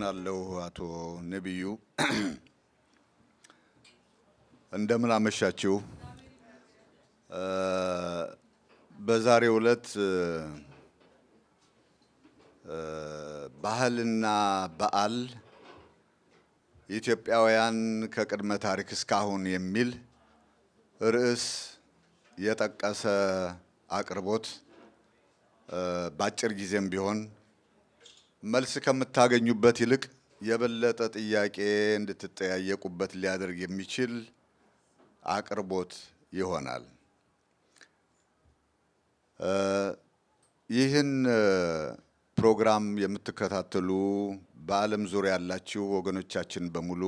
አመሰግናለሁ አቶ ነቢዩ። እንደምን አመሻችሁ። በዛሬው ዕለት ባህልና በዓል ኢትዮጵያውያን ከቅድመ ታሪክ እስካሁን የሚል ርዕስ የጠቀሰ አቅርቦት በአጭር ጊዜም ቢሆን መልስ ከምታገኙበት ይልቅ የበለጠ ጥያቄ እንድትጠያየቁበት ሊያደርግ የሚችል አቅርቦት ይሆናል። ይህን ፕሮግራም የምትከታተሉ በዓለም ዙሪያ ያላችሁ ወገኖቻችን በሙሉ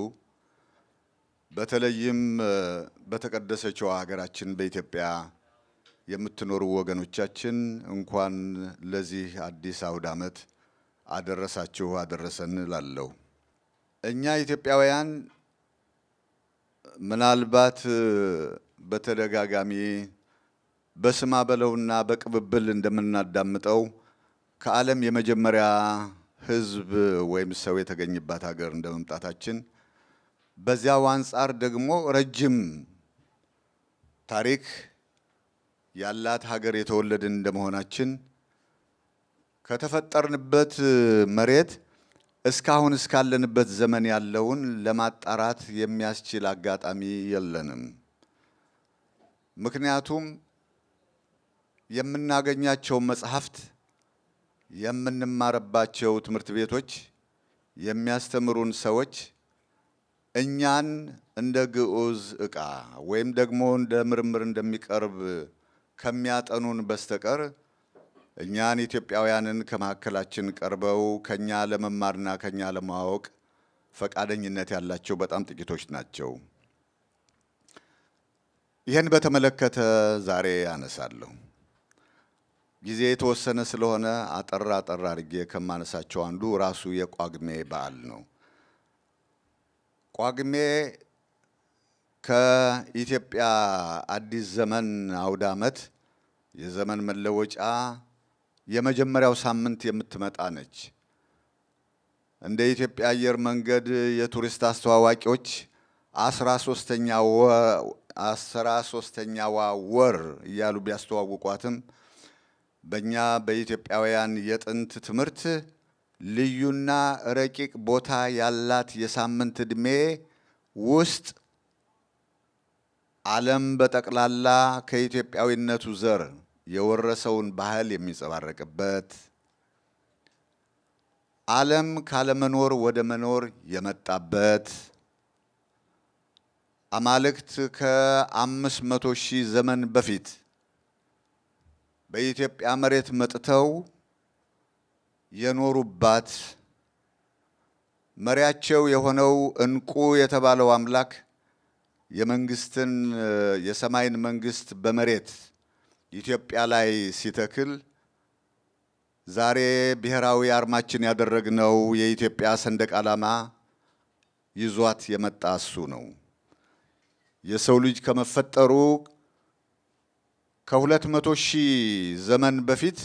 በተለይም በተቀደሰችው ሀገራችን በኢትዮጵያ የምትኖሩ ወገኖቻችን እንኳን ለዚህ አዲስ አውደ ዓመት አደረሳችሁ አደረሰን እላለሁ። እኛ ኢትዮጵያውያን ምናልባት በተደጋጋሚ በስማ በለውና በቅብብል እንደምናዳምጠው ከዓለም የመጀመሪያ ሕዝብ ወይም ሰው የተገኘባት ሀገር እንደመምጣታችን በዚያው አንጻር ደግሞ ረጅም ታሪክ ያላት ሀገር የተወለድን እንደመሆናችን ከተፈጠርንበት መሬት እስካሁን እስካለንበት ዘመን ያለውን ለማጣራት የሚያስችል አጋጣሚ የለንም። ምክንያቱም የምናገኛቸው መጽሐፍት፣ የምንማርባቸው ትምህርት ቤቶች፣ የሚያስተምሩን ሰዎች እኛን እንደ ግዑዝ ዕቃ ወይም ደግሞ እንደ ምርምር እንደሚቀርብ ከሚያጠኑን በስተቀር እኛን ኢትዮጵያውያንን ከመካከላችን ቀርበው ከኛ ለመማርና ከኛ ለማወቅ ፈቃደኝነት ያላቸው በጣም ጥቂቶች ናቸው። ይህን በተመለከተ ዛሬ አነሳለሁ። ጊዜ የተወሰነ ስለሆነ አጠር አጠር አድርጌ ከማነሳቸው አንዱ ራሱ የጳጉሜ በዓል ነው። ጳጉሜ ከኢትዮጵያ አዲስ ዘመን አውደ ዓመት የዘመን መለወጫ የመጀመሪያው ሳምንት የምትመጣ ነች። እንደ ኢትዮጵያ አየር መንገድ የቱሪስት አስተዋዋቂዎች አስራ ሶስተኛዋ ወር እያሉ ቢያስተዋውቋትም በእኛ በኢትዮጵያውያን የጥንት ትምህርት ልዩና ረቂቅ ቦታ ያላት የሳምንት ዕድሜ ውስጥ ዓለም በጠቅላላ ከኢትዮጵያዊነቱ ዘር የወረሰውን ባህል የሚንጸባረቅበት ዓለም ካለመኖር ወደ መኖር የመጣበት አማልክት ከአምስት መቶ ሺህ ዘመን በፊት በኢትዮጵያ መሬት መጥተው የኖሩባት መሪያቸው የሆነው ዕንቁ የተባለው አምላክ የመንግስትን የሰማይን መንግስት በመሬት ኢትዮጵያ ላይ ሲተክል ዛሬ ብሔራዊ አርማችን ያደረግነው የኢትዮጵያ ሰንደቅ ዓላማ ይዟት የመጣ እሱ ነው። የሰው ልጅ ከመፈጠሩ ከሁለት መቶ ሺህ ዘመን በፊት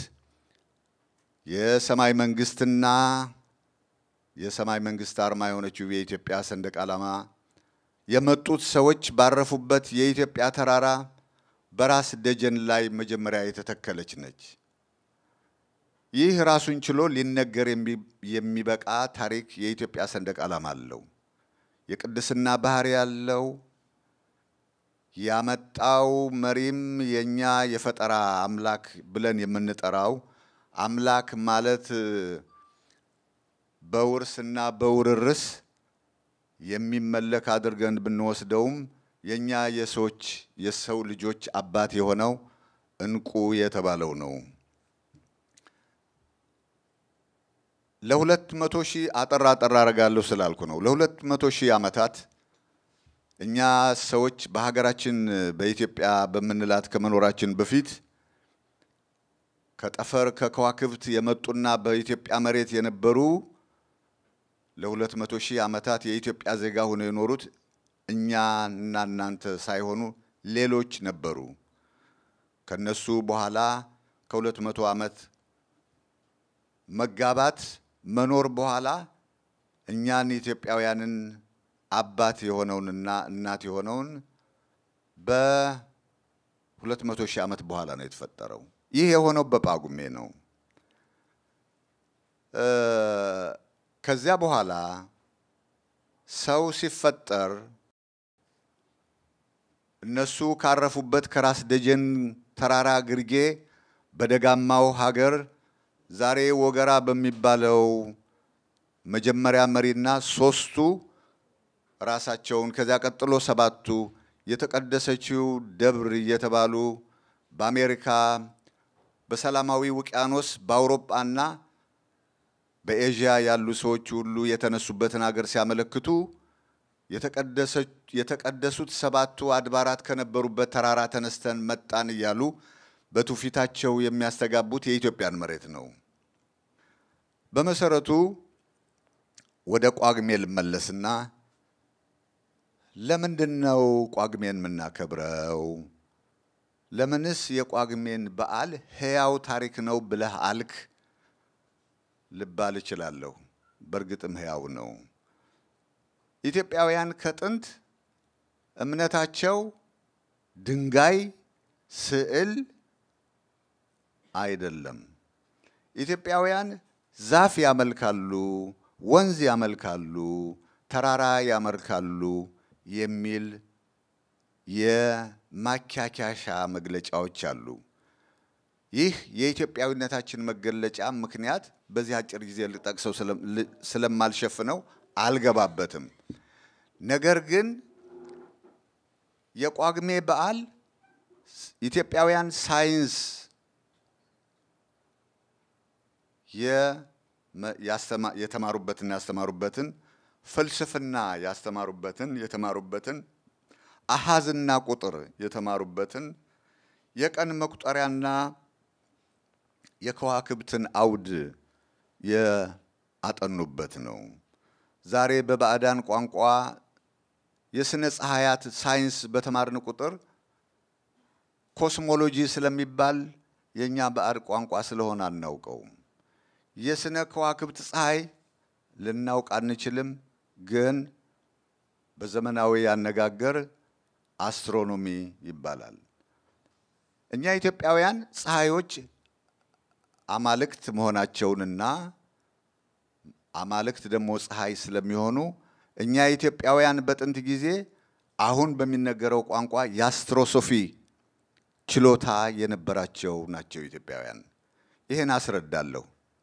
የሰማይ መንግስትና የሰማይ መንግስት አርማ የሆነችው የኢትዮጵያ ሰንደቅ ዓላማ የመጡት ሰዎች ባረፉበት የኢትዮጵያ ተራራ በራስ ደጀን ላይ መጀመሪያ የተተከለች ነች። ይህ ራሱን ችሎ ሊነገር የሚበቃ ታሪክ የኢትዮጵያ ሰንደቅ ዓላማ አለው። የቅድስና ባህሪ ያለው ያመጣው መሪም የኛ የፈጠራ አምላክ ብለን የምንጠራው አምላክ ማለት በውርስና በውርርስ የሚመለክ አድርገን ብንወስደውም የኛ የሰዎች የሰው ልጆች አባት የሆነው ዕንቁ የተባለው ነው። ለሁለት መቶ ሺህ አጠር አጠር አደርጋለሁ ስላልኩ ነው። ለሁለት መቶ ሺህ ዓመታት እኛ ሰዎች በሀገራችን በኢትዮጵያ በምንላት ከመኖራችን በፊት ከጠፈር ከከዋክብት የመጡና በኢትዮጵያ መሬት የነበሩ ለሁለት መቶ ሺህ ዓመታት የኢትዮጵያ ዜጋ ሆነው የኖሩት እኛ እና እናንተ ሳይሆኑ ሌሎች ነበሩ። ከነሱ በኋላ ከሁለት መቶ ዓመት መጋባት መኖር በኋላ እኛን ኢትዮጵያውያንን አባት የሆነውንና እናት የሆነውን በሁለት መቶ ሺህ ዓመት በኋላ ነው የተፈጠረው። ይህ የሆነው በጳጉሜ ነው። ከዚያ በኋላ ሰው ሲፈጠር እነሱ ካረፉበት ከራስ ደጀን ተራራ ግርጌ በደጋማው ሀገር ዛሬ ወገራ በሚባለው መጀመሪያ መሪና ሶስቱ ራሳቸውን ከዚያ ቀጥሎ ሰባቱ የተቀደሰችው ደብር እየተባሉ በአሜሪካ በሰላማዊ ውቅያኖስ በአውሮጳና በኤዥያ ያሉ ሰዎች ሁሉ የተነሱበትን ሀገር ሲያመለክቱ የተቀደሱት ሰባቱ አድባራት ከነበሩበት ተራራ ተነስተን መጣን እያሉ በትውፊታቸው የሚያስተጋቡት የኢትዮጵያን መሬት ነው። በመሰረቱ ወደ ጳጉሜ ልመለስና ለምንድን ነው ጳጉሜን የምናከብረው? ለምንስ የጳጉሜን በዓል ሕያው ታሪክ ነው ብለህ አልክ ልባል እችላለሁ። በእርግጥም ሕያው ነው። ኢትዮጵያውያን ከጥንት እምነታቸው ድንጋይ፣ ስዕል አይደለም። ኢትዮጵያውያን ዛፍ ያመልካሉ፣ ወንዝ ያመልካሉ፣ ተራራ ያመልካሉ የሚል የማካካሻ መግለጫዎች አሉ። ይህ የኢትዮጵያዊነታችን መገለጫ ምክንያት በዚህ አጭር ጊዜ ልጠቅሰው ስለማልሸፍነው አልገባበትም። ነገር ግን የጳጉሜ በዓል ኢትዮጵያውያን ሳይንስ የተማሩበትን ያስተማሩበትን ፍልስፍና ያስተማሩበትን የተማሩበትን አሃዝና ቁጥር የተማሩበትን የቀን መቁጠሪያና የከዋክብትን አውድ ያጠኑበት ነው። ዛሬ በባዕዳን ቋንቋ የስነ ፀሐያት ሳይንስ በተማርን ቁጥር ኮስሞሎጂ ስለሚባል የእኛ ባዕድ ቋንቋ ስለሆነ አናውቀውም። የስነ ከዋክብት ፀሐይ ልናውቅ አንችልም፣ ግን በዘመናዊ አነጋገር አስትሮኖሚ ይባላል። እኛ ኢትዮጵያውያን ፀሐዮች አማልክት መሆናቸውንና አማልክት ደግሞ ፀሐይ ስለሚሆኑ እኛ ኢትዮጵያውያን በጥንት ጊዜ አሁን በሚነገረው ቋንቋ የአስትሮሶፊ ችሎታ የነበራቸው ናቸው ኢትዮጵያውያን። ይህን አስረዳለሁ።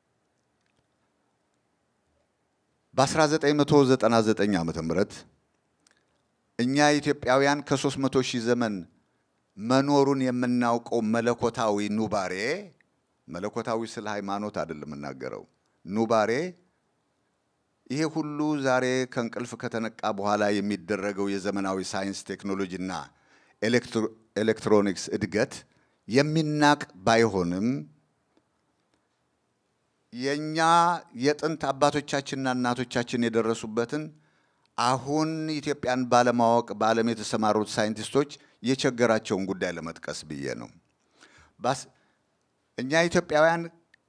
በ1999 ዓ ም እኛ ኢትዮጵያውያን ከ300 ሺህ ዘመን መኖሩን የምናውቀው መለኮታዊ ኑባሬ መለኮታዊ ስለ ሃይማኖት አይደለም የምናገረው ኑባሬ ይሄ ሁሉ ዛሬ ከእንቅልፍ ከተነቃ በኋላ የሚደረገው የዘመናዊ ሳይንስ ቴክኖሎጂና ኤሌክትሮኒክስ እድገት የሚናቅ ባይሆንም የእኛ የጥንት አባቶቻችንና እናቶቻችን የደረሱበትን አሁን ኢትዮጵያን ባለማወቅ በዓለም የተሰማሩት ሳይንቲስቶች የቸገራቸውን ጉዳይ ለመጥቀስ ብዬ ነው። እኛ ኢትዮጵያውያን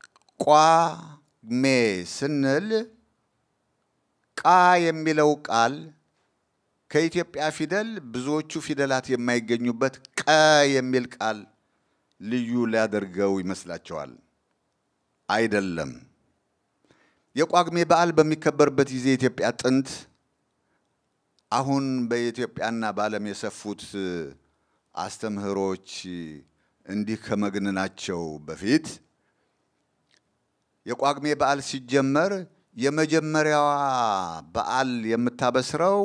ጳጉሜ ስንል ቃ የሚለው ቃል ከኢትዮጵያ ፊደል ብዙዎቹ ፊደላት የማይገኙበት ቀ የሚል ቃል ልዩ ሊያደርገው ይመስላቸዋል። አይደለም። የጳጉሜ በዓል በሚከበርበት ጊዜ ኢትዮጵያ ጥንት አሁን በኢትዮጵያና በዓለም የሰፉት አስተምህሮች እንዲህ ከመግነናቸው በፊት የጳጉሜ በዓል ሲጀመር የመጀመሪያዋ በዓል የምታበስረው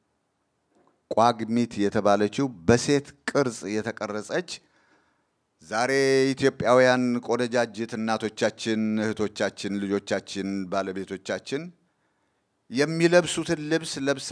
ጳጉሚት የተባለችው በሴት ቅርጽ የተቀረጸች ዛሬ ኢትዮጵያውያን ቆነጃጅት እናቶቻችን፣ እህቶቻችን፣ ልጆቻችን፣ ባለቤቶቻችን የሚለብሱትን ልብስ ለብሳ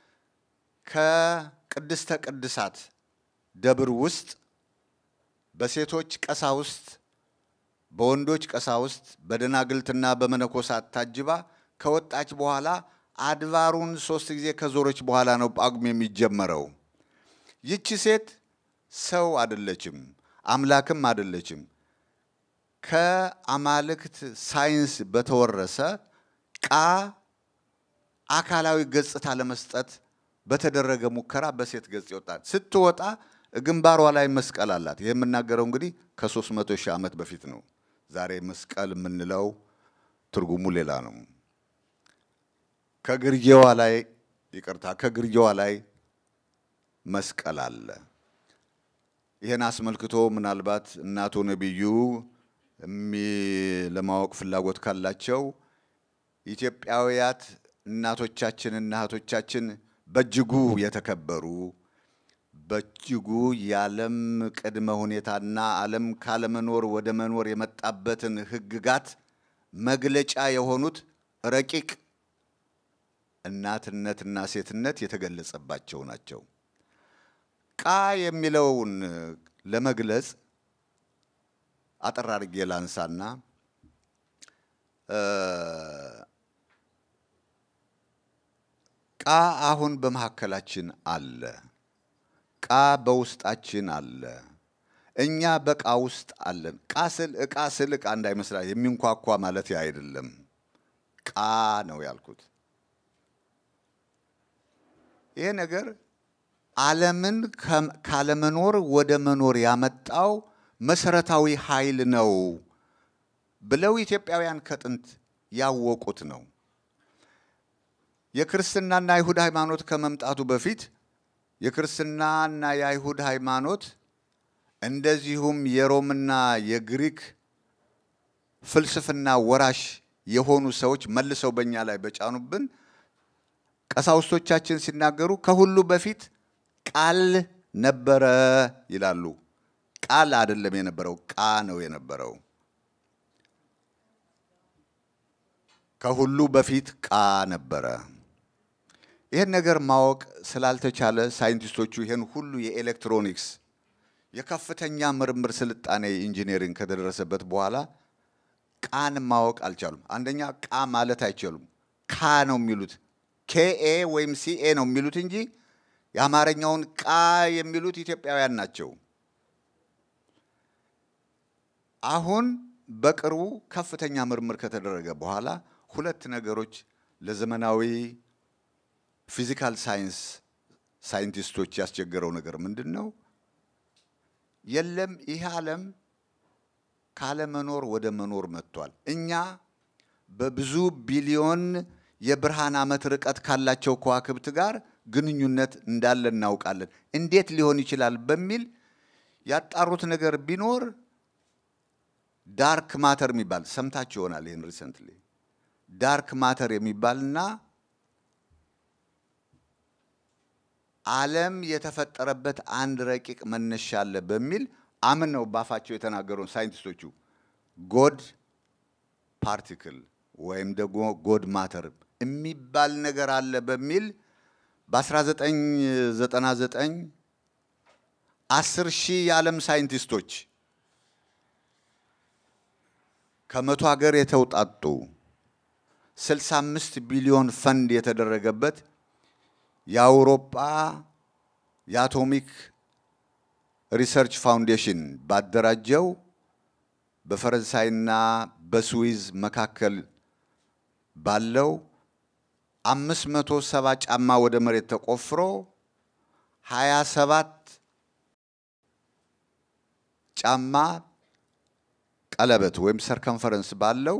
ከቅድስተ ቅድሳት ደብር ውስጥ በሴቶች ቀሳውስት፣ በወንዶች ቀሳውስት፣ በደናግልትና በመነኮሳት ታጅባ ከወጣች በኋላ አድባሩን ሶስት ጊዜ ከዞረች በኋላ ነው ጳጉሜ የሚጀመረው። ይቺ ሴት ሰው አይደለችም፣ አምላክም አይደለችም። ከአማልክት ሳይንስ በተወረሰ ቃ አካላዊ ገጽታ ለመስጠት በተደረገ ሙከራ በሴት ገጽ ይወጣል። ስትወጣ ግንባሯ ላይ መስቀል አላት። ይህ የምናገረው እንግዲህ ከሦስት መቶ ሺህ ዓመት በፊት ነው። ዛሬ መስቀል የምንለው ትርጉሙ ሌላ ነው። ከግርጌዋ ላይ ይቅርታ፣ ከግርጌዋ ላይ መስቀል አለ። ይህን አስመልክቶ ምናልባት እናቶ ነቢዩ ለማወቅ ፍላጎት ካላቸው ኢትዮጵያውያት እናቶቻችንና እህቶቻችን በእጅጉ የተከበሩ በእጅጉ የዓለም ቅድመ ሁኔታና ዓለም ካለመኖር ወደ መኖር የመጣበትን ሕግጋት መግለጫ የሆኑት ረቂቅ እናትነትና ሴትነት የተገለጸባቸው ናቸው። ቃ የሚለውን ለመግለጽ አጠር አድርጌ ላንሳና ቃ አሁን በመካከላችን አለ። ቃ በውስጣችን አለ። እኛ በቃ ውስጥ አለን። ቃ ስል ዕቃ ስል ዕቃ እንዳይመስላል የሚንኳኳ ማለት አይደለም። ቃ ነው ያልኩት። ይሄ ነገር ዓለምን ካለመኖር ወደ መኖር ያመጣው መሰረታዊ ኃይል ነው ብለው ኢትዮጵያውያን ከጥንት ያወቁት ነው። የክርስትናና የአይሁድ ሃይማኖት ከመምጣቱ በፊት የክርስትናና የአይሁድ ሃይማኖት እንደዚሁም የሮምና የግሪክ ፍልስፍና ወራሽ የሆኑ ሰዎች መልሰው በእኛ ላይ በጫኑብን ቀሳውስቶቻችን ሲናገሩ ከሁሉ በፊት ቃል ነበረ ይላሉ። ቃል አይደለም የነበረው፣ ቃ ነው የነበረው። ከሁሉ በፊት ቃ ነበረ። ይህን ነገር ማወቅ ስላልተቻለ ሳይንቲስቶቹ ይህን ሁሉ የኤሌክትሮኒክስ የከፍተኛ ምርምር ስልጣኔ ኢንጂነሪንግ ከተደረሰበት በኋላ ቃን ማወቅ አልቻሉም። አንደኛ ቃ ማለት አይችሉም። ካ ነው የሚሉት ኬኤ ወይም ሲኤ ነው የሚሉት እንጂ የአማርኛውን ቃ የሚሉት ኢትዮጵያውያን ናቸው። አሁን በቅርቡ ከፍተኛ ምርምር ከተደረገ በኋላ ሁለት ነገሮች ለዘመናዊ ፊዚካል ሳይንስ ሳይንቲስቶች ያስቸገረው ነገር ምንድን ነው? የለም ይህ ዓለም ካለመኖር ወደ መኖር መጥቷል። እኛ በብዙ ቢሊዮን የብርሃን ዓመት ርቀት ካላቸው ከዋክብት ጋር ግንኙነት እንዳለ እናውቃለን። እንዴት ሊሆን ይችላል በሚል ያጣሩት ነገር ቢኖር ዳርክ ማተር የሚባል ሰምታችሁ ይሆናል። ይህን ሪሰንትሊ ዳርክ ማተር የሚባልና ዓለም የተፈጠረበት አንድ ረቂቅ መነሻ አለ በሚል አምነው ባፋቸው የተናገሩ ሳይንቲስቶቹ ጎድ ፓርቲክል ወይም ደግሞ ጎድ ማተር የሚባል ነገር አለ በሚል በ1999 አስር ሺህ የዓለም ሳይንቲስቶች ከመቶ ሀገር የተውጣጡ 65 ቢሊዮን ፈንድ የተደረገበት የአውሮፓ የአቶሚክ ሪሰርች ፋውንዴሽን ባደራጀው በፈረንሳይና በስዊዝ መካከል ባለው አምስት መቶ ሰባ ጫማ ወደ መሬት ተቆፍሮ ሀያ ሰባት ጫማ ቀለበት ወይም ሰርከንፈረንስ ባለው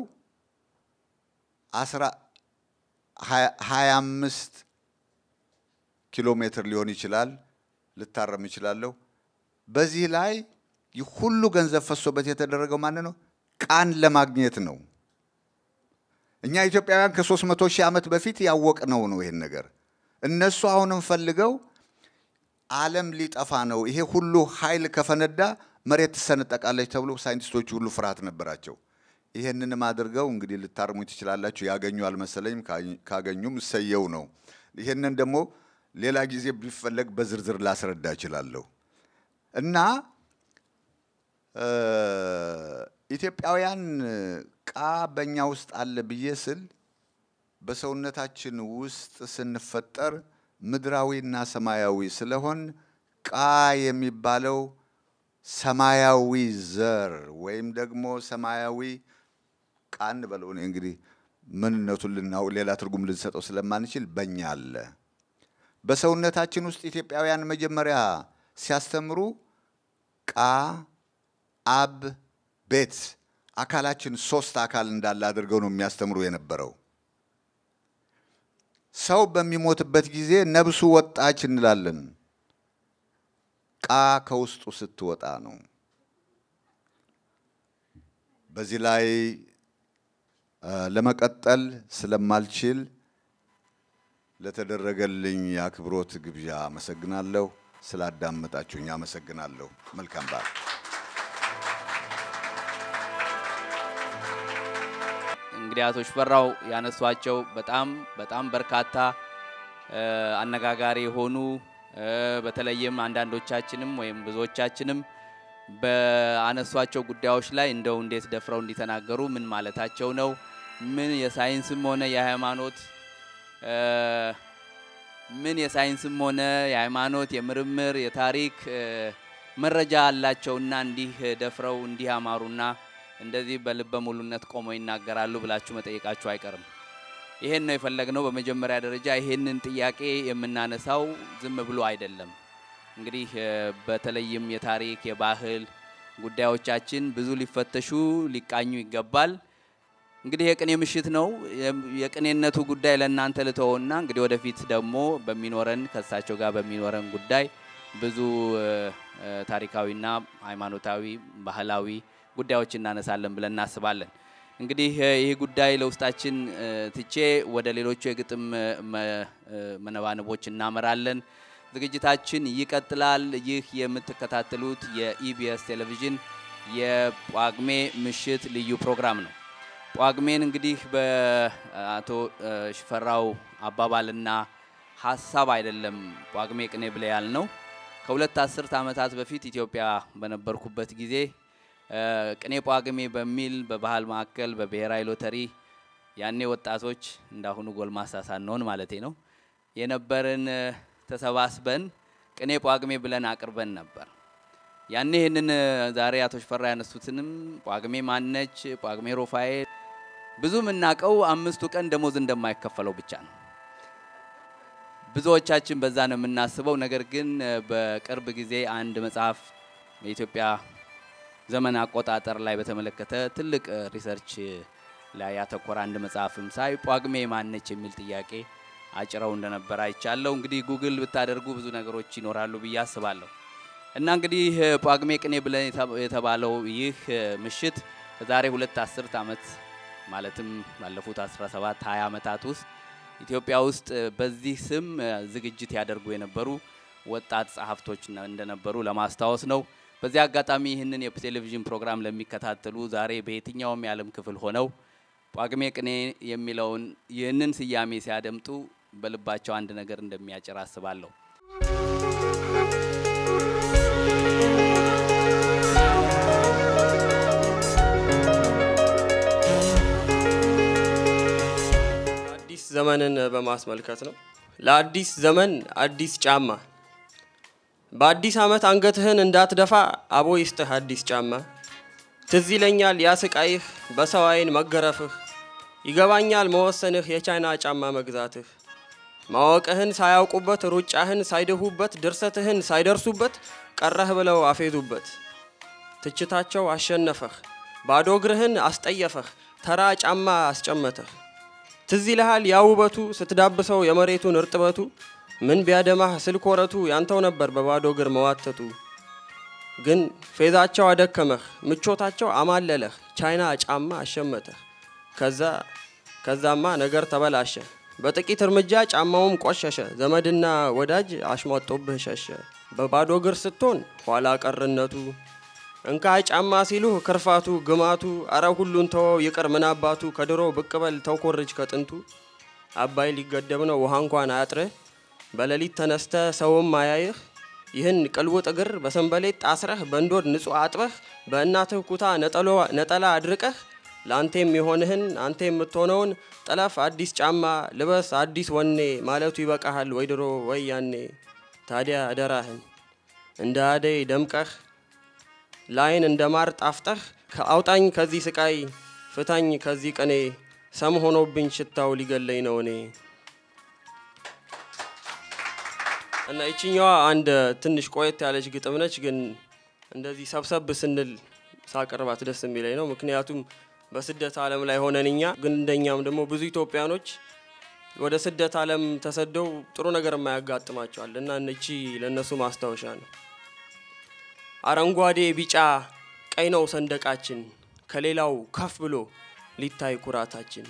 አስራ ሀያ አምስት ኪሎ ሜትር ሊሆን ይችላል። ልታረም ይችላለሁ። በዚህ ላይ ሁሉ ገንዘብ ፈሶበት የተደረገው ማን ነው? ቃን ለማግኘት ነው። እኛ ኢትዮጵያውያን ከሦስት መቶ ሺህ ዓመት በፊት ያወቅነው ነው ይሄን ነገር። እነሱ አሁንም ፈልገው ዓለም ሊጠፋ ነው፣ ይሄ ሁሉ ኃይል ከፈነዳ መሬት ትሰነጠቃለች ተብሎ ሳይንቲስቶቹ ሁሉ ፍርሃት ነበራቸው። ይሄንንም አድርገው እንግዲህ ልታርሙ ትችላላችሁ። ያገኙ አልመሰለኝም። ካገኙም እሰየው ነው። ይሄንን ደግሞ ሌላ ጊዜ ቢፈለግ በዝርዝር ላስረዳ እችላለሁ። እና ኢትዮጵያውያን ቃ በእኛ ውስጥ አለ ብዬ ስል በሰውነታችን ውስጥ ስንፈጠር ምድራዊና ሰማያዊ ስለሆን ቃ የሚባለው ሰማያዊ ዘር ወይም ደግሞ ሰማያዊ ቃ እንበለው እኔ እንግዲህ ምንነቱን ልናው ሌላ ትርጉም ልንሰጠው ስለማንችል በእኛ አለ። በሰውነታችን ውስጥ ኢትዮጵያውያን መጀመሪያ ሲያስተምሩ ቃ አብ ቤት አካላችን ሶስት አካል እንዳለ አድርገው ነው የሚያስተምሩ የነበረው። ሰው በሚሞትበት ጊዜ ነብሱ ወጣች እንላለን። ቃ ከውስጡ ስትወጣ ነው። በዚህ ላይ ለመቀጠል ስለማልችል ለተደረገልኝ የአክብሮት ግብዣ አመሰግናለሁ። ስላዳመጣችሁኝ አመሰግናለሁ። መልካም በዓል። እንግዲህ አቶ ሽፈራው ያነሷቸው በጣም በጣም በርካታ አነጋጋሪ የሆኑ በተለይም አንዳንዶቻችንም ወይም ብዙዎቻችንም በአነሷቸው ጉዳዮች ላይ እንደው እንዴት ደፍረው እንዲተናገሩ ምን ማለታቸው ነው? ምን የሳይንስም ሆነ የሃይማኖት ምን የሳይንስም ሆነ የሃይማኖት የምርምር የታሪክ መረጃ አላቸውና እንዲህ ደፍረው እንዲህ አማሩና እንደዚህ በልበ ሙሉነት ቆመው ይናገራሉ ብላችሁ መጠየቃችሁ አይቀርም። ይሄን ነው የፈለግነው። በመጀመሪያ ደረጃ ይሄንን ጥያቄ የምናነሳው ዝም ብሎ አይደለም። እንግዲህ በተለይም የታሪክ የባህል ጉዳዮቻችን ብዙ ሊፈተሹ ሊቃኙ ይገባል። እንግዲህ የቅኔ ምሽት ነው። የቅኔነቱ ጉዳይ ለእናንተ ልተወና እንግዲህ ወደፊት ደግሞ በሚኖረን ከእሳቸው ጋር በሚኖረን ጉዳይ ብዙ ታሪካዊና ሃይማኖታዊ ባህላዊ ጉዳዮች እናነሳለን ብለን እናስባለን። እንግዲህ ይህ ጉዳይ ለውስጣችን ትቼ ወደ ሌሎቹ የግጥም መነባንቦች እናመራለን። ዝግጅታችን ይቀጥላል። ይህ የምትከታተሉት የኢቢኤስ ቴሌቪዥን የጳጉሜ ምሽት ልዩ ፕሮግራም ነው። ጳጉሜን እንግዲህ በአቶ ሽፈራው አባባልና ሀሳብ አይደለም ጳጉሜ ቅኔ ብለ ያልነው ከሁለት አስርት ዓመታት በፊት ኢትዮጵያ በነበርኩበት ጊዜ ቅኔ ጳጉሜ በሚል በባህል ማዕከል በብሔራዊ ሎተሪ ያኔ ወጣቶች እንዳሁኑ ጎልማሳ ሳንሆን ማለቴ ነው የነበርን ተሰባስበን ቅኔ ጳጉሜ ብለን አቅርበን ነበር። ያኔ ይህንን ዛሬ አቶ ሽፈራ ያነሱትንም ጳጉሜ ማነች፣ ጳጉሜ ሮፋኤል ብዙ የምናውቀው አምስቱ ቀን ደሞዝ እንደማይከፈለው ብቻ ነው። ብዙዎቻችን በዛ ነው የምናስበው። ነገር ግን በቅርብ ጊዜ አንድ መጽሐፍ የኢትዮጵያ ዘመን አቆጣጠር ላይ በተመለከተ ትልቅ ሪሰርች ላይ ያተኮረ አንድ መጽሐፍም ሳይ ጳጉሜ ማነች የሚል ጥያቄ አጭረው እንደነበር አይቻለሁ። እንግዲህ ጉግል ብታደርጉ ብዙ ነገሮች ይኖራሉ ብዬ አስባለሁ። እና እንግዲህ ጳጉሜ ቅኔ ብለን የተባለው ይህ ምሽት ከዛሬ ሁለት አስርት ዓመት ማለትም ባለፉት 17 20 ዓመታት ውስጥ ኢትዮጵያ ውስጥ በዚህ ስም ዝግጅት ያደርጉ የነበሩ ወጣት ጸሐፍቶች እንደነበሩ ለማስታወስ ነው። በዚህ አጋጣሚ ይህንን የቴሌቪዥን ፕሮግራም ለሚከታተሉ ዛሬ በየትኛውም የዓለም ክፍል ሆነው ጳጉሜ ቅኔ የሚለውን ይህንን ስያሜ ሲያደምጡ በልባቸው አንድ ነገር እንደሚያጭር አስባለሁ። አዲስ ዘመንን በማስመልከት ነው። ለአዲስ ዘመን አዲስ ጫማ በአዲስ ዓመት አንገትህን እንዳትደፋ አቦ ይስጥህ አዲስ ጫማ። ትዝ ይለኛል ያስቃይህ በሰው ዓይን መገረፍህ፣ ይገባኛል መወሰንህ የቻይና ጫማ መግዛትህ። ማወቅህን ሳያውቁበት ሩጫህን ሳይደሁበት ድርሰትህን ሳይደርሱበት ቀረህ ብለው አፌዙበት። ትችታቸው አሸነፈህ፣ ባዶ እግርህን አስጠየፈህ፣ ተራ ጫማ አስጨመተህ። ትዝ ይልሃል ያ ውበቱ ስትዳብሰው የመሬቱን እርጥበቱ ምን ቢያደማህ ስልክ ወረቱ ያንተው ነበር በባዶ እግር መዋተቱ። ግን ፌዛቸው አደከመህ፣ ምቾታቸው አማለለህ፣ ቻይና ጫማ አሸመተህ። ከዛ ከዛማ ነገር ተበላሸ፣ በጥቂት እርምጃ ጫማውም ቆሸሸ፣ ዘመድና ወዳጅ አሽሟጦብህ ሸሸ። በባዶ እግር ስትሆን ኋላ ቀርነቱ እንካ ጫማ ሲሉህ ክርፋቱ ግማቱ፣ አረ ሁሉን ተወው ይቅር ምናባቱ፣ ከድሮ ብቅ በል ተውኮርጅ ከጥንቱ። አባይ ሊገደብ ነው ውሃ እንኳን አያጥርህ በሌሊት ተነስተ ሰውም አያይህ። ይህን ቅልውጥ እግር በሰንበሌጥ ጣስረህ በእንዶድ ንጹሕ አጥበህ በእናትህ ኩታ ነጠላ አድርቀህ ለአንተ የሚሆንህን አንተ የምትሆነውን ጥለፍ አዲስ ጫማ ልበስ አዲስ ወኔ ማለቱ ይበቃሃል ወይ ድሮ ወይ ያኔ። ታዲያ አደራህን እንደ አደይ ደምቀህ ላይን እንደ ማር ጣፍጠህ ከአውጣኝ ከዚህ ስቃይ ፍታኝ ከዚህ ቅኔ ሰም ሆኖብኝ ሽታው ሊገለኝ ነው እኔ እና ይችኛዋ አንድ ትንሽ ቆየት ያለች ግጥም ነች፣ ግን እንደዚህ ሰብሰብ ስንል ሳቀርባት ደስ የሚለኝ ነው። ምክንያቱም በስደት ዓለም ላይ ሆነን እኛ ግን እንደኛም ደግሞ ብዙ ኢትዮጵያኖች ወደ ስደት ዓለም ተሰደው ጥሩ ነገር የማያጋጥማቸዋል እና እቺ ለእነሱ ማስታወሻ ነው። አረንጓዴ፣ ቢጫ፣ ቀይ ነው ሰንደቃችን ከሌላው ከፍ ብሎ ሊታይ ኩራታችን።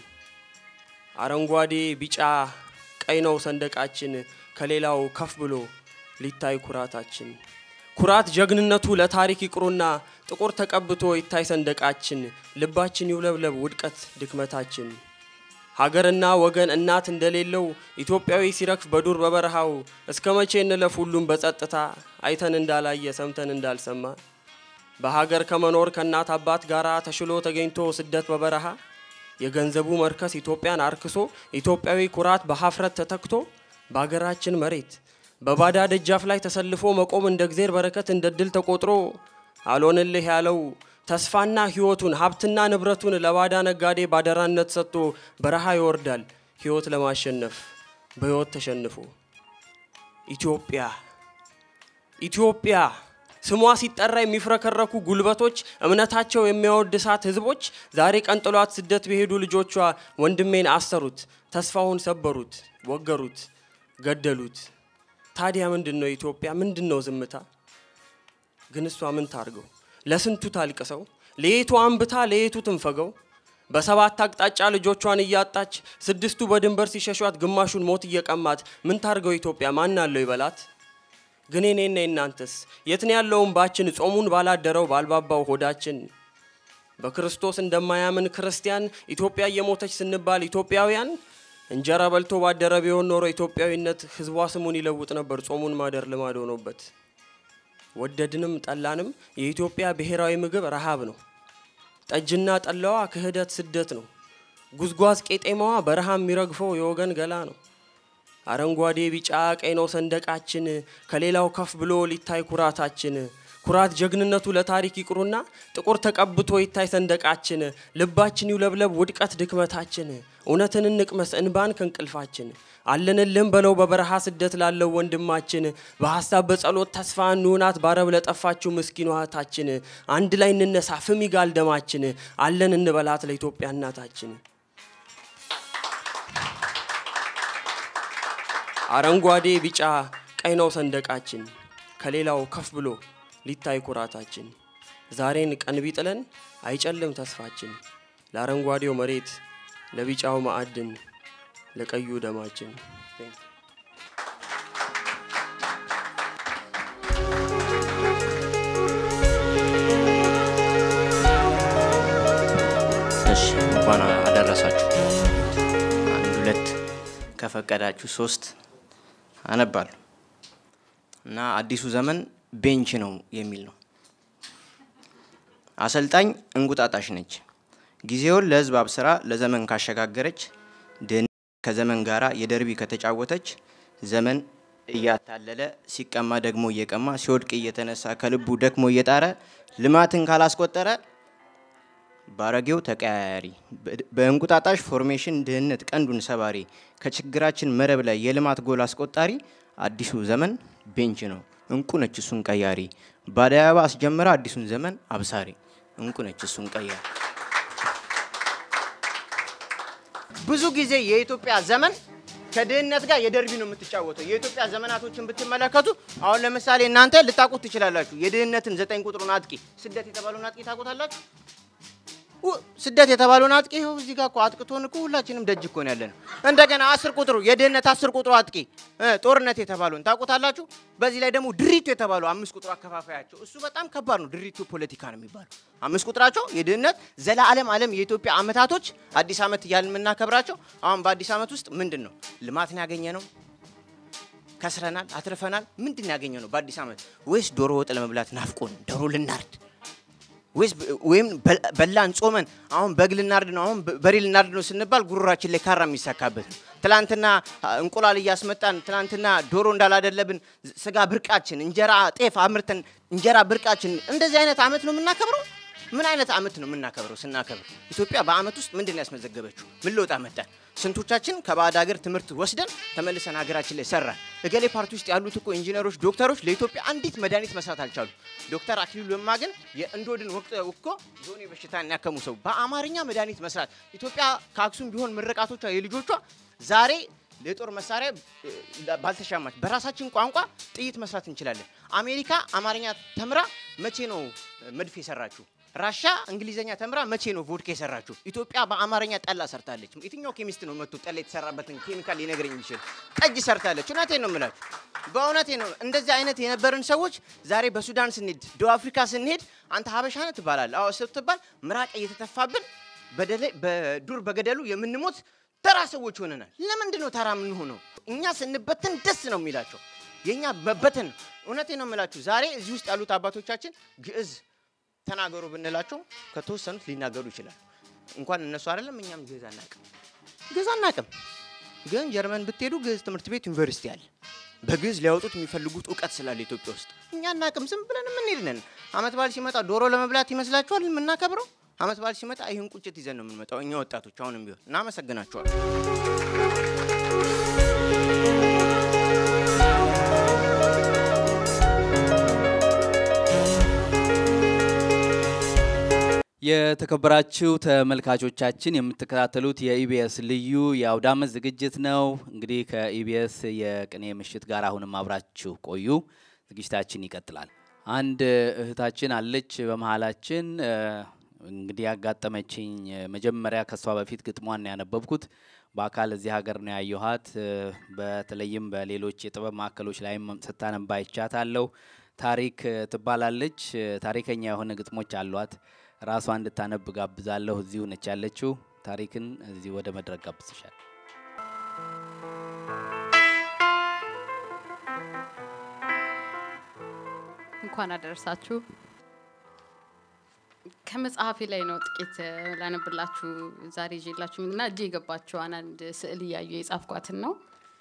አረንጓዴ፣ ቢጫ፣ ቀይ ነው ሰንደቃችን ከሌላው ከፍ ብሎ ሊታይ ኩራታችን። ኩራት ጀግንነቱ ለታሪክ ይቅሩና ጥቁር ተቀብቶ ይታይ ሰንደቃችን። ልባችን ይውለብለብ ውድቀት ድክመታችን። ሀገርና ወገን እናት እንደሌለው ኢትዮጵያዊ ሲረግፍ በዱር በበረሃው እስከ መቼ እንለፍ ሁሉም በጸጥታ አይተን እንዳላየ ሰምተን እንዳልሰማ በሀገር ከመኖር ከእናት አባት ጋር ተሽሎ ተገኝቶ ስደት በበረሃ የገንዘቡ መርከስ ኢትዮጵያን አርክሶ ኢትዮጵያዊ ኩራት በሀፍረት ተተክቶ በሀገራችን መሬት በባዳ ደጃፍ ላይ ተሰልፎ መቆም እንደ እግዜር በረከት እንደ ድል ተቆጥሮ አልሆንልህ ያለው ተስፋና ሕይወቱን ሀብትና ንብረቱን ለባዳ ነጋዴ ባደራነት ሰጥቶ በረሃ ይወርዳል ሕይወት ለማሸነፍ በሕይወት ተሸንፎ ኢትዮጵያ ኢትዮጵያ ስሟ ሲጠራ የሚፍረከረኩ ጉልበቶች እምነታቸው የሚያወድሳት ሕዝቦች ዛሬ ቀንጥሏት ስደት በሄዱ ልጆቿ ወንድሜን አሰሩት፣ ተስፋውን ሰበሩት፣ ወገሩት፣ ገደሉት። ታዲያ ምንድን ነው ኢትዮጵያ? ምንድን ነው ዝምታ? ግን እሷ ምን ታርገው? ለስንቱ ታልቅሰው? ለየቱ አንብታ ለየቱ ትንፈገው? በሰባት አቅጣጫ ልጆቿን እያጣች ስድስቱ በድንበር ሲሸሿት ግማሹን ሞት እየቀማት ምን ታርገው ኢትዮጵያ? ማን አለው ይበላት? ግን እኔና እናንተስ የትን ያለውን ባችን ጾሙን ባላደረው ባልባባው ሆዳችን በክርስቶስ እንደማያምን ክርስቲያን ኢትዮጵያ እየሞተች ስንባል ኢትዮጵያውያን እንጀራ በልቶ ባደረ ቢሆን ኖሮ ኢትዮጵያዊነት ህዝቧ ስሙን ይለውጥ ነበር። ጾሙን ማደር ልማድ ሆኖበት ወደድንም ጠላንም የኢትዮጵያ ብሔራዊ ምግብ ረሃብ ነው። ጠጅና ጠላዋ ክህደት ስደት ነው። ጉዝጓዝ ቄጤማዋ በረሃ የሚረግፈው የወገን ገላ ነው። አረንጓዴ ቢጫ ቀይ ነው ሰንደቃችን ከሌላው ከፍ ብሎ ሊታይ ኩራታችን። ኩራት ጀግንነቱ ለታሪክ ይቅሩና ጥቁር ተቀብቶ ይታይ ሰንደቃችን። ልባችን ይውለብለብ ውድቀት ድክመታችን። እውነትን እንቅመስ እንባን ከእንቅልፋችን። አለንልህም በለው በበረሃ ስደት ላለው ወንድማችን። በሀሳብ በጸሎት ተስፋ እንሁናት ባረብ ለጠፋችው ምስኪን እህታችን። አንድ ላይ እንነሳ ፍም ይጋል ደማችን። አለን እንበላት ለኢትዮጵያ እናታችን። አረንጓዴ ቢጫ ቀይ ነው ሰንደቃችን ከሌላው ከፍ ብሎ ሊታይ ኩራታችን። ዛሬን ቀን ቢጥለን አይጨልም ተስፋችን። ለአረንጓዴው መሬት ለቢጫው ማዕድን ለቀዩ ደማችን። እሺ እንኳን አደረሳችሁ። አንድ ሁለት ከፈቀዳችሁ ሶስት አነባለሁ እና አዲሱ ዘመን ቤንች ነው የሚል ነው። አሰልጣኝ እንቁጣጣሽ ነች። ጊዜውን ለህዝብ አብስራ ለዘመን ካሸጋገረች ድህነት ከዘመን ጋራ የደርቢ ከተጫወተች ዘመን እያታለለ ሲቀማ ደግሞ እየቀማ ሲወድቅ እየተነሳ ከልቡ ደክሞ እየጣረ ልማትን ካላስቆጠረ ባረጌው ተቀያያሪ በእንቁጣጣሽ ፎርሜሽን ድህነት ቀንዱን ሰባሪ ከችግራችን መረብ ላይ የልማት ጎል አስቆጣሪ አዲሱ ዘመን ቤንች ነው እንቁ ነች እሱን ቀያሪ በአደይ አበባ አስጀምራ አዲሱን ዘመን አብሳሪ እንቁ ነች እሱን ቀያሪ ብዙ ጊዜ የኢትዮጵያ ዘመን ከድህነት ጋር የደርቢ ነው የምትጫወተው። የኢትዮጵያ ዘመናቶችን ብትመለከቱ አሁን ለምሳሌ እናንተ ልታውቁት ትችላላችሁ። የድህነትን ዘጠኝ ቁጥሩን አጥቂ ስደት የተባለውን አጥቂ ታውቁታላችሁ? ው- ስደት የተባለውን አጥቂ ይኸው እዚህ ጋር እኮ አጥቅቶን እኮ ሁላችንም ደጅ እኮ ነው ያለ ነው። እንደገና አስር ቁጥሩ የድህነት አስር ቁጥሩ አጥቂ እ፣ ጦርነት የተባለውን ታውቁታላችሁ? በዚህ ላይ ደግሞ ድሪቱ የተባለው አምስት ቁጥሩ አከፋፋያቸው እሱ በጣም ከባድ ነው። ድሪቱ ፖለቲካ ነው የሚባለው አምስት ቁጥራቸው የድህነት ዘላለም ዓለም የኢትዮጵያ አመታቶች አዲስ ዓመት እያልን የምናከብራቸው አሁን በአዲስ ዓመት ውስጥ ምንድን ነው ልማትን ያገኘ ነው ከስረናል፣ አትርፈናል። ምንድን ነው ያገኘ ነው በአዲስ ዓመት? ወይስ ዶሮ ወጥ ለመብላት ናፍቆን ዶሮ ልናርድ ወይስ ወይም በ- በላን ጾመን አሁን በግ ልናርድ ነው አሁን በ- በሬ ልናርድ ነው ስንባል ጉሮራችን ላይ ካራ የሚሳካበት ነው። ትላንትና አ, እንቁላል እያስመጣን ትላንትና ዶሮ እንዳላደለብን ስጋ ብርቃችን፣ እንጀራ ጤፍ አምርተን እንጀራ ብርቃችን፣ እንደዚህ አይነት አመት ነው የምናከብረው። ምን አይነት አመት ነው የምናከብረው? ስናከብር ኢትዮጵያ በአመት ውስጥ ምንድን ነው ያስመዘገበችው? ምን ለውጥ አመጣን? ስንቶቻችን ከባዕድ ሀገር ትምህርት ወስደን ተመልሰን ሀገራችን ላይ ሰራን? እገሌ ፓርቲ ውስጥ ያሉት እኮ ኢንጂነሮች፣ ዶክተሮች ለኢትዮጵያ አንዲት መድኃኒት መስራት አልቻሉ። ዶክተር አክሊሉ ለማ ግን የእንዶድን ወቅት እኮ ዞኔ በሽታን ያከሙ ሰው በአማርኛ መድኃኒት መስራት ኢትዮጵያ ከአክሱም ቢሆን ምርቃቶቿ የልጆቿ ዛሬ የጦር መሳሪያ እ, ባልተሻማች በራሳችን ቋንቋ ጥይት መስራት እንችላለን። አሜሪካ አማርኛ ተምራ መቼ ነው እ, መድፍ የሰራችው? ራሻ እንግሊዘኛ ተምራ መቼ ነው ቮድካ የሰራችው? ኢትዮጵያ በአማርኛ ጠላ ሰርታለች። የትኛው ኬሚስት ነው መጥቶ ጠላ የተሰራበትን ኬሚካል ሊነግረኝ የሚችል? ጠጅ ሰርታለች። እውነቴን ነው የምላችሁ፣ በእውነቴ ነው። እንደዚህ አይነት የነበርን ሰዎች ዛሬ በሱዳን ስንሄድ፣ ደቡብ አፍሪካ ስንሄድ አንተ ሀበሻ ነህ ትባላለህ። አዎ ስትባል ምራቅ እየተተፋብን በደለ- በዱር በገደሉ የምንሞት ተራ ሰዎች ሆነናል። ለምንድን ነው ተራ የምንሆነው? እኛ ስንበተን ደስ ነው የሚላቸው የእኛ መበተን ነው። እውነቴ ነው የምላችሁ ዛሬ እዚህ ውስጥ ያሉት አባቶቻችን ግዕዝ ተናገሩ ብንላቸው ከተወሰኑት ሊናገሩ ይችላል። እንኳን እነሱ አይደለም እኛም ግዕዝ አናቅም፣ ግዕዝ አናቅም። ግን ጀርመን ብትሄዱ ግዕዝ ትምህርት ቤት ዩኒቨርሲቲ አለ። በግዕዝ ሊያወጡት የሚፈልጉት እውቀት ስላለ ኢትዮጵያ ውስጥ እኛ አናቅም። ዝም ብለን የምንሄድ ነን። አመት በዓል ሲመጣ ዶሮ ለመብላት ይመስላችኋል የምናከብረው? አመት በዓል ሲመጣ ይህን ቁጭት ይዘን ነው የምንመጣው እኛ ወጣቶች። አሁንም ቢሆን እናመሰግናቸዋል። የተከበራችሁ ተመልካቾቻችን የምትከታተሉት የኢቢኤስ ልዩ የአውደ ዓመት ዝግጅት ነው። እንግዲህ ከኢቢኤስ የቅኔ ምሽት ጋር አሁንም አብራችሁ ቆዩ። ዝግጅታችን ይቀጥላል። አንድ እህታችን አለች በመሀላችን። እ፣ እንግዲህ ያጋጠመችኝ እ፣ መጀመሪያ ከሷ በፊት ግጥሟን ነው ያነበብኩት። በአካል እዚህ ሀገር ነው ያየኋት። እ፣ በተለይም በሌሎች የጥበብ ማዕከሎች ላይም ስታነባ ይቻታለሁ። ታሪክ እ፣ ትባላለች። እ፣ ታሪከኛ የሆነ ግጥሞች አሏት። ራሷ እንድታነብ ጋብዛለሁ። እዚሁ ነች ያለችው። ታሪክን እዚህ ወደ መድረክ ጋብዝሻል። እንኳን አደረሳችሁ። ከመጽሐፌ ላይ ነው ጥቂት እ፣ ላነብላችሁ ዛሬ ይዤላችሁ እና እጄ የገባችዋን አንድ ስዕል እያዩ የጻፍኳትን ነው።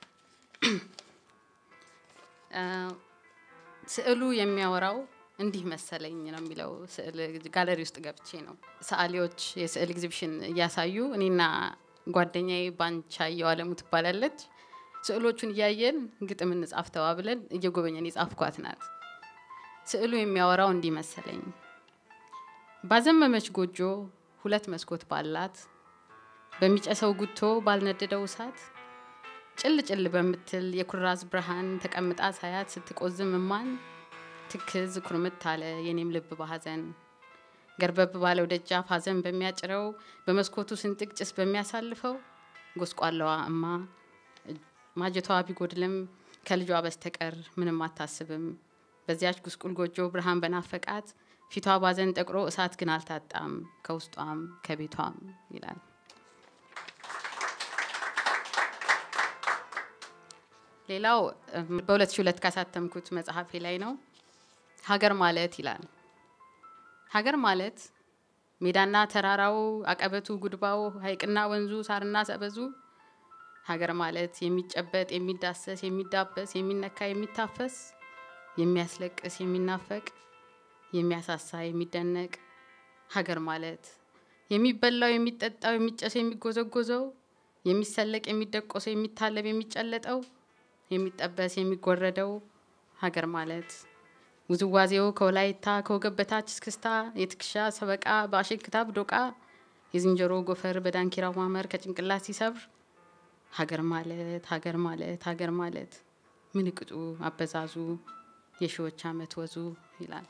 እ፣ ስዕሉ የሚያወራው እንዲህ መሰለኝ ነው የሚለው ስዕል ጋለሪ ውስጥ ገብቼ ነው። ሰዓሊዎች የስዕል ኤግዚቢሽን እያሳዩ እኔና ጓደኛዬ ባንቻየው አለሙ ትባላለች። ስዕሎቹን እያየን ግጥም እንጻፍ ተባብለን እየጎበኘን የጻፍኳት ናት። ስዕሉ የሚያወራው እንዲህ መሰለኝ። ባዘመመች ጎጆ ሁለት መስኮት ባላት በሚጨሰው ጉቶ ባልነደደው እሳት ጭል ጭል በምትል የኩራዝ ብርሃን ተቀምጣ ሳያት ስትቆዝም እማን ትክዝ ኩርምት አለ የኔም ልብ በሐዘን ገርበብ ባለው ደጃፍ ሐዘን በሚያጭረው በመስኮቱ ስንጥቅ ጭስ በሚያሳልፈው ጎስቋላዋ እማ ማጀቷ ቢጎድልም ከልጇ በስተቀር ምንም አታስብም። በዚያች ጉስቁል ጎጆ ብርሃን በናፈቃት ፊቷ ባዘን ጠቅሮ እሳት ግን አልታጣም ከውስጧም ከቤቷም ይላል። ሌላው እም፣ በ2002 ካሳተምኩት መጽሐፌ ላይ ነው። ሀገር ማለት ይላል። ሀገር ማለት ሜዳና ተራራው፣ አቀበቱ፣ ጉድባው፣ ሐይቅና ወንዙ፣ ሳርና ሰበዙ ሀገር ማለት የሚጨበጥ፣ የሚዳሰስ፣ የሚዳበስ፣ የሚነካ፣ የሚታፈስ፣ የሚያስለቅስ፣ የሚናፈቅ፣ የሚያሳሳ፣ የሚደነቅ ሀገር ማለት የሚበላው፣ የሚጠጣው፣ የሚጨሰው፣ የሚጎዘጎዘው፣ የሚሰለቅ፣ የሚደቆሰው፣ የሚታለብ፣ የሚጨለጠው፣ የሚጠበስ፣ የሚጎረደው ሀገር ማለት ውዝዋዜው ከወላይታ ከወገብ በታች እስክስታ፣ የትከሻ ሰበቃ በአሸንክታብ ዶቃ፣ የዝንጀሮ ጎፈር በዳንኪራው ማመር ከጭንቅላት ሲሰብር ሀገር ማለት ሀገር ማለት ሀገር ማለት ምንቅጡ አበዛዙ የሺዎች ዓመት ወዙ ይላል።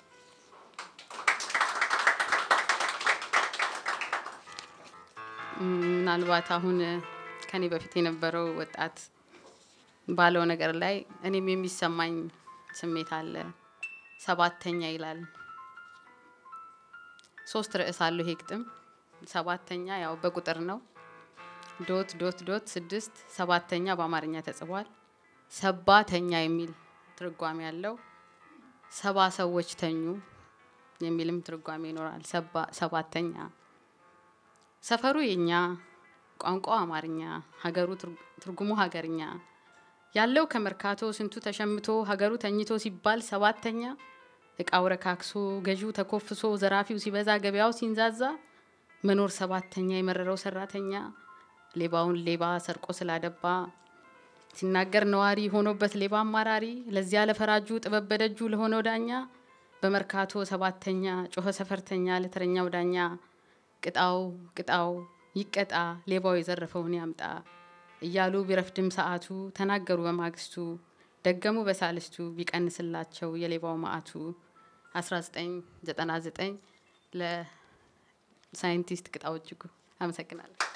እም፣ ምናልባት አሁን ከኔ በፊት የነበረው ወጣት ባለው ነገር ላይ እኔም የሚሰማኝ ስሜት አለ። ሰባተኛ ይላል። ሶስት ርዕስ አለው ይሄ ግጥም። ሰባተኛ ያው በቁጥር ነው። ዶት ዶት ዶት ስድስት ሰባተኛ በአማርኛ ተጽፏል። ሰባተኛ የሚል ትርጓሜ ያለው ሰባ ሰዎች ተኙ የሚልም ትርጓሜ ይኖራል። ሰባ- ሰባተኛ ሰፈሩ የኛ ቋንቋው አማርኛ ሀገሩ ትርጉ- ትርጉሙ ሀገርኛ ያለው ከመርካቶ ስንቱ ተሸምቶ ሀገሩ ተኝቶ ሲባል ሰባተኛ እቃው ረካክሶ ገዢው ተኮፍሶ ዘራፊው ሲበዛ ገበያው ሲንዛዛ መኖር ሰባተኛ የመረረው ሰራተኛ ሌባውን ሌባ ሰርቆ ስላደባ ሲናገር ነዋሪ ሆኖበት ሌባ አማራሪ ለዚያ ለፈራጁ ጥበብ በደጁ ለሆነው ዳኛ በመርካቶ ሰባተኛ ጮኸ ሰፈርተኛ ለተረኛው ዳኛ ቅጣው ቅጣው ይቀጣ ሌባው የዘረፈውን ያምጣ እያሉ ቢረፍድም ሰዓቱ ተናገሩ በማግስቱ ደገሙ በሳልስቱ ቢቀንስላቸው የሌባው ማዕቱ 1999 ለሳይንቲስት ቅጣው እጅጉ አመሰግናለሁ።